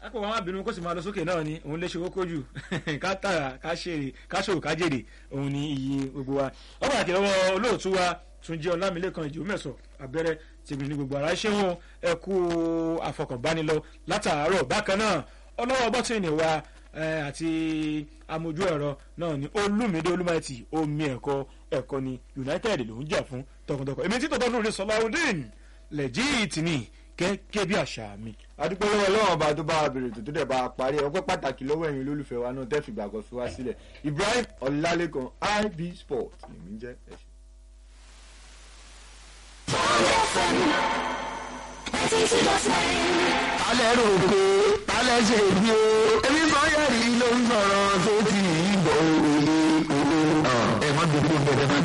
akọ wa má bínú kó sì máa lọ sókè náà ni òun lè ṣe owó kójú ká tààrà ká ṣèrè ká ṣòwò ká jèrè òun ni iye gbogbo wa ọba àti lọ́wọ́ olóòtú wa túnjí ọlámilẹ́kan ìjò mẹ́sọ̀ abẹ́rẹ́ tèmi ní gbogbo ara ṣé wọn ẹ kú àfọkànbánilọ látàárọ̀ bákan náà ọlọ́wọ́ bọ́tìnì wa àti amójú ẹ̀rọ náà ni olúmídé olúmọ̀ẹ́tì omi ẹ̀kọ́ ẹ̀kọ́ ni united ló ń jà fún tọkàntọkàn èmi tí tọ́tọ́ lórí sọláwùdín lẹ́jìtì ni gẹ́gẹ́ bí àṣà mi. adúpẹ́ lọ́wọ́ lọ́wọ́ ọba tó bá wa bèrè tó tó dẹ̀ bá a parí ọpẹ́ pàtàkì lọ́wọ́ ẹ̀yin olólùfẹ́ wa náà tẹ́ fìgbà kan fi wá sílẹ̀ ibrahim ọlálékan ib sport lèmi ń jẹ́ ẹ̀ ṣe. alẹ́ rò pé alẹ́ ṣe bí o ebi kan yẹ̀rì ló ń sọ̀rọ̀ tó ti yí bọ̀ òye òye ẹ̀ má gbogbo bẹ̀rẹ̀ má